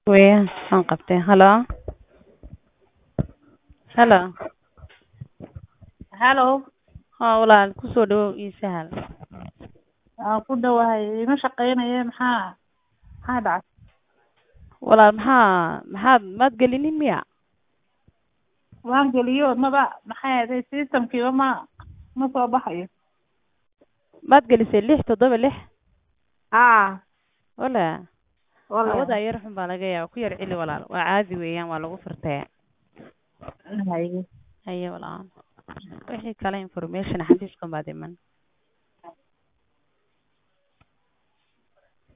Weeyaan waan qabtay. Hello. Hello. Hello. Haa walaal ku soo dhawow ii sahal. Waan ku dhawahay ima shaqeynaye maxaa maxaa dhacay Walaal maxaa maxaad maad gelinin miya? waan geliyo maba maxay ahayd systemkiiba ma ma soo baxayo Maad gelisay lix toddoba lix? haa Wala. walahi Hawada yar xun baa laga yaabaa ku yar celi walaal. Waa caadi weeyaan waa lagu furtay. haye Haye walaal. Wixii kale information xafiiskan baad iman.